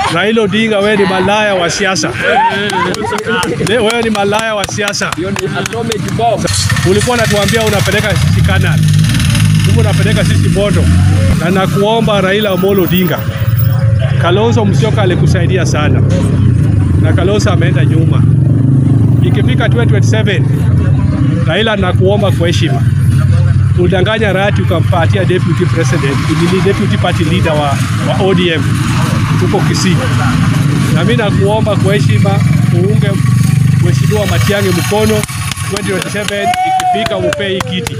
Raila Odinga, wewe ni malaya wa siasa, Le- wewe ni malaya wa siasa. Ulikuwa unatuambia unapeleka sisi Canaan, huko unapeleka sisi Bondo, na nakuomba Raila Amolo Odinga, Kalonzo Musyoka alikusaidia sana, na Kalonzo ameenda nyuma. Ikifika 2027 Raila, nakuomba kwa heshima ulidanganya Rati ukampatia deputy president, ni deputy party leader wa, wa ODM huko Kisii. Na mimi nakuomba kwa heshima uunge Mheshimiwa Matiang'i mkono 2027 ikifika upe hii kiti.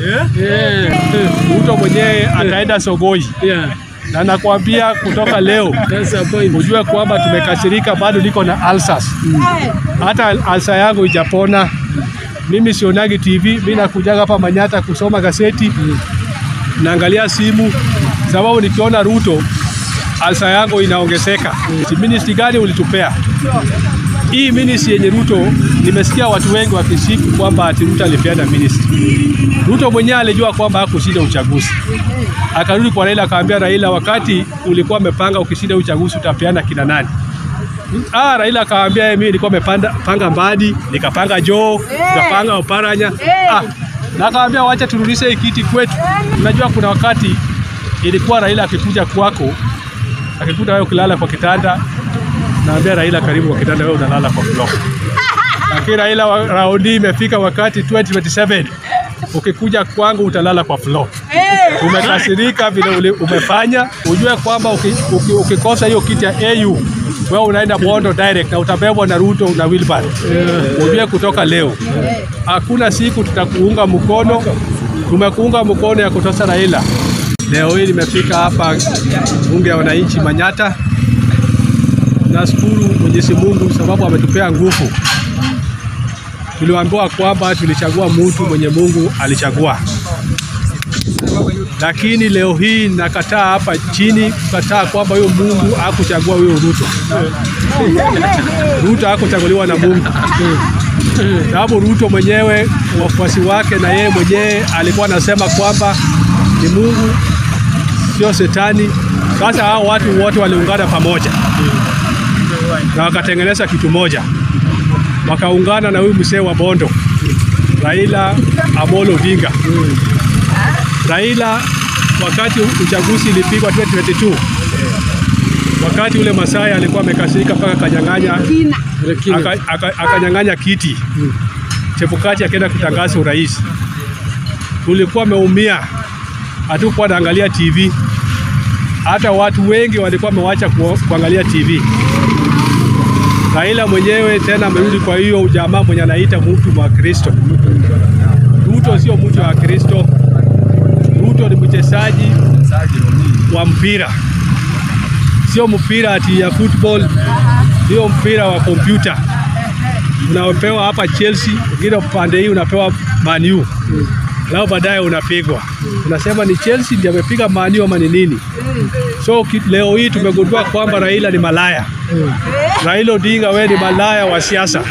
Ruto mwenyewe ataenda Sogoi na nakwambia kutoka leo ujue kwamba tumekasirika, bado niko na alsas, hata alsa yangu ijapona. Mimi sionagi TV, mimi nakujaga hapa Manyata kusoma gazeti, naangalia simu, sababu nikiona Ruto alsa yangu inaongezeka. Si ministry gani ulitupea hii ministry yenye Ruto? Nimesikia watu wengi wakisifu kwamba ati Ruto alipeana ministry. Ruto mwenyewe alijua kwamba hakushinda uchaguzi, akarudi kwa Raila akaambia Raila, wakati ulikuwa umepanga ukishinda uchaguzi utapeana kina nani? Ah, Raila akaambia yeye, mimi nilikuwa nimepanda panga Mbadi, nikapanga Joe, nikapanga Oparanya. Ah, na akaambia wacha turudishe hii kiti kwetu. Unajua kuna wakati ilikuwa Raila akikuja kwako, akikuta wewe ukilala kwa kitanda, naambia Raila, karibu kwa kitanda, wewe unalala kwa floor. Lakini Raila wa- raundi imefika wakati 2027 ukikuja kwangu utalala kwa floor. Umekasirika vile uli- umefanya, ujue kwamba uki- uki- ukikosa hiyo kiti ya AU wewe unaenda Bondo direct na utabebwa na Ruto na Wilbur. Ujue kutoka leo hakuna siku tutakuunga mkono. Tumekuunga mkono ya kutosha Raila. Leo hii nimefika hapa bunge ya wananchi Manyata. Nashukuru Mwenyezi Mungu sababu ametupea nguvu. Tuliambiwa kwamba tulichagua mtu mwenye Mungu alichagua, lakini leo hii nakataa hapa chini kukataa kwamba huyo Mungu hakuchagua huyo Ruto. Ruto hakuchaguliwa na Mungu, sababu Ruto mwenyewe wafuasi wake na yeye mwenyewe alikuwa anasema kwamba ni Mungu sio Shetani. Sasa hao watu wote waliungana pamoja na wakatengeneza kitu moja, wakaungana na huyu mzee wa Bondo, Raila Amolo Odinga. Raila wakati uchaguzi ilipigwa 2022 wakati ule Masai alikuwa amekasirika mpaka akanyang'anya aka- aka- akanyang'anya kiti Chebukati akaenda kutangaza urais. Tulikuwa ameumia, hatukuwa naangalia TV, hata watu wengi walikuwa wamewacha ku- kuangalia TV. Raila mwenyewe tena amerudi kwa hiyo ujamaa mwenye anaita mtu wa Kristo. Ruto sio mtu wa Kristo. Ruto ni mchezaji wa mpira, sio mpira ati ya football, sio mpira wa kompyuta unaopewa hapa Chelsea, ingine upande hii unapewa Man U lao baadaye unapigwa, unasema ni Chelsea ndiye amepiga Man U ama ni nini? So ki- leo hii tumegundua kwamba Raila ni malaya. Raila Odinga, wewe ni malaya wa siasa,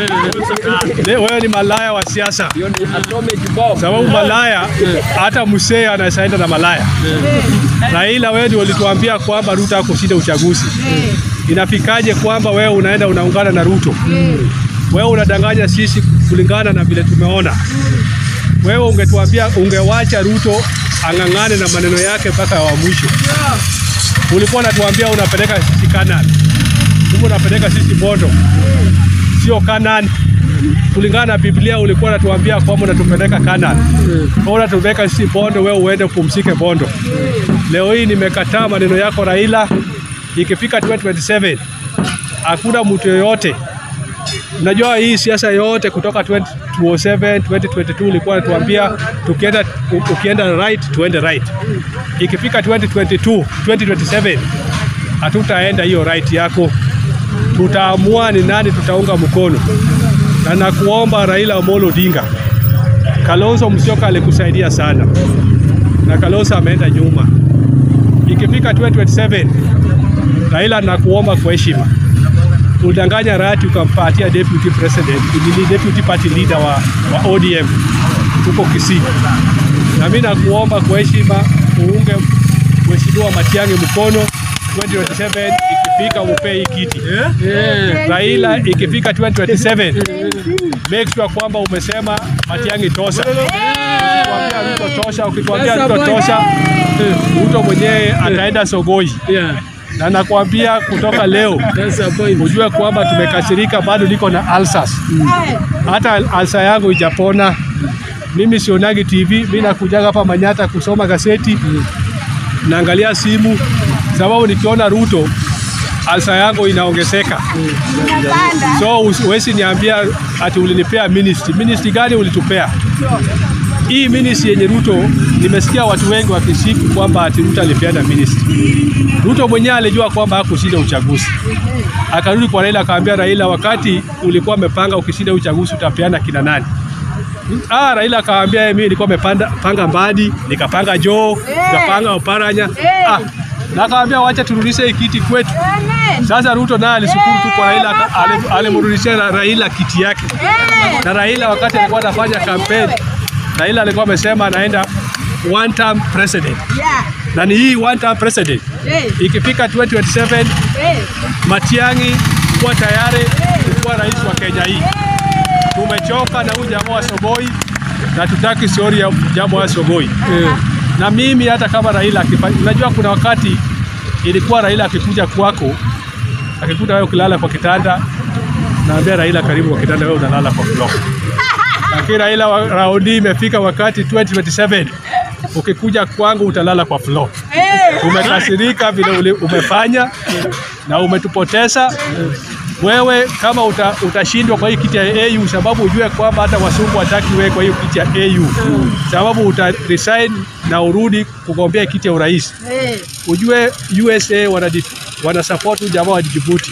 Le- wewe ni malaya wa siasa, sababu malaya hata msee anasaenda na malaya. Raila, wewe ndio ulituambia kwamba Ruto hakushinda uchaguzi. Inafikaje kwamba wewe unaenda unaungana na Ruto? Wewe unadanganya sisi kulingana na vile tumeona. Wewe ungetuambia, ungewacha Ruto ang'ang'ane na maneno yake mpaka wa mwisho. Ulikuwa unatuambia unapeleka sisi Canaan, kumbe unapeleka sisi Bondo, sio Canaan. Kulingana na Biblia ulikuwa unatuambia kwamba unatupeleka Canaan, wewe unatupeleka sisi Bondo, wewe uende upumzike Bondo. Leo hii nimekataa maneno yako Raila. Ikifika 2027 hakuna mtu yoyote Unajua hii siasa yote kutoka 2007 2022 ilikuwa natuambia tukienda ukienda right tuende right. Ikifika 2022 2027 hatutaenda hiyo right yako, tutaamua ni nani tutaunga mkono, na nakuomba Raila Amolo Odinga, Kalonzo Musyoka alikusaidia sana, na Kalonzo ameenda nyuma. Ikifika 2027 Raila, nakuomba kwa heshima ulidanganya Rati ukampatia deputy president, ni deputy party leader wa, wa ODM huko Kisii. Na mimi nakuomba kwa heshima uunge Mheshimiwa Matiang'i mkono 2027 ikifika ikifika umpe hii kiti. Eh. Raila ikifika 2027 make sure kwamba umesema Matiang'i tosha. Ukituambia Ruto tosha, ukituambia Sasa Ruto bwana. tosha, Ruto mwenyewe ataenda Sogoi, Yeah. na nakwambia kutoka leo That's the point. ujue kwamba tumekasirika, bado niko na ulcers. Hata ulcer yangu ijapona. Mimi sionagi TV, mimi nakujaga hapa Manyata kusoma gazeti, naangalia simu, sababu nikiona Ruto ulcer yangu inaongezeka. So huwezi niambia ati ulinipea ministry. Ministry gani ulitupea? Hii ministry yenye Ruto, nimesikia watu wengi wakisifu kwamba ati Ruto alipeana ministry. Ruto mwenyewe alijua kwamba hakushinda uchaguzi, akarudi kwa Raila akaambia Raila, wakati ulikuwa umepanga ukishinda uchaguzi utapeana kina nani? Ah, Raila akaambia yeye, mimi nilikuwa nimepanda panga Mbadi, nikapanga Joe, nikapanga Oparanya. Ah, na akaambia wacha turudishe hii kiti kwetu. Sasa Ruto naye alishukuru tu kwa Raila, aka- ali- alimrudishia Ra- Raila kiti yake. Na Raila wakati alikuwa anafanya kampeni, Raila alikuwa amesema anaenda one term president, na ni hii one term president ikifika 2027 Matiang'i kuwa tayari kuwa rais wa Kenya hii. Tumechoka na huyu jamaa wa Sogoi na tutaki stori ya jamaa wa Sogoi. Na mimi hata kama Raila akifanya, unajua kuna wakati ilikuwa Raila akikuja kwako akikuta wewe ukilala kwa kitanda, naambia Raila, karibu kwa kitanda, wewe unalala kwa floor. Lakini Raila wa- raundi imefika wakati 2027 ukikuja kwangu utalala kwa floor. Umekasirika vile uli- umefanya na umetupoteza. Wewe kama uta, utashindwa kwa hii kiti ya AU, sababu ujue kwamba hata wasungu wataki wewe kwa hiyo kiti ya AU, sababu uta resign na urudi kugombea kiti ya urais. Ujue USA wana, wana support huyu jamaa wa Djibouti.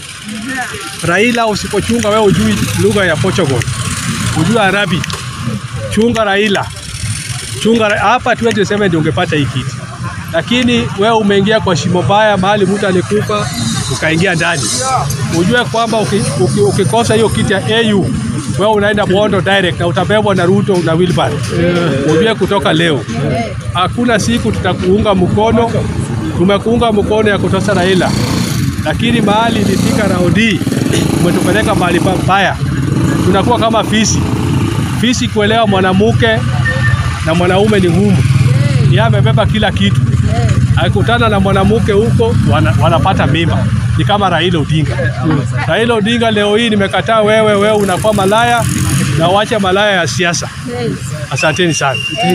Raila, usipochunga wewe ujui lugha ya Portugal, ujue Arabi, chunga Raila chunga Ra- hapa 27 ndio ungepata hii kiti, lakini wewe umeingia kwa shimo baya, mahali mtu alikufa ukaingia ndani. Ujue kwamba uki- uki- ukikosa hiyo kiti ya AU wewe unaenda Bondo direct na utabebwa na Ruto na Wilbard. Ujue kutoka leo hakuna siku tutakuunga mkono. Tumekuunga mkono ya kutosa Raila, lakini mahali ilifika raundi umetupeleka mahali pabaya, tunakuwa kama fisi. Fisi kuelewa mwanamke na mwanaume ni ngumu. Yeye amebeba kila kitu, akikutana na mwanamke huko wana, wanapata mimba. Ni kama Raila Odinga. Raila Odinga, leo hii nimekataa wewe, wewe unakuwa malaya na uache malaya ya siasa. Asanteni sana.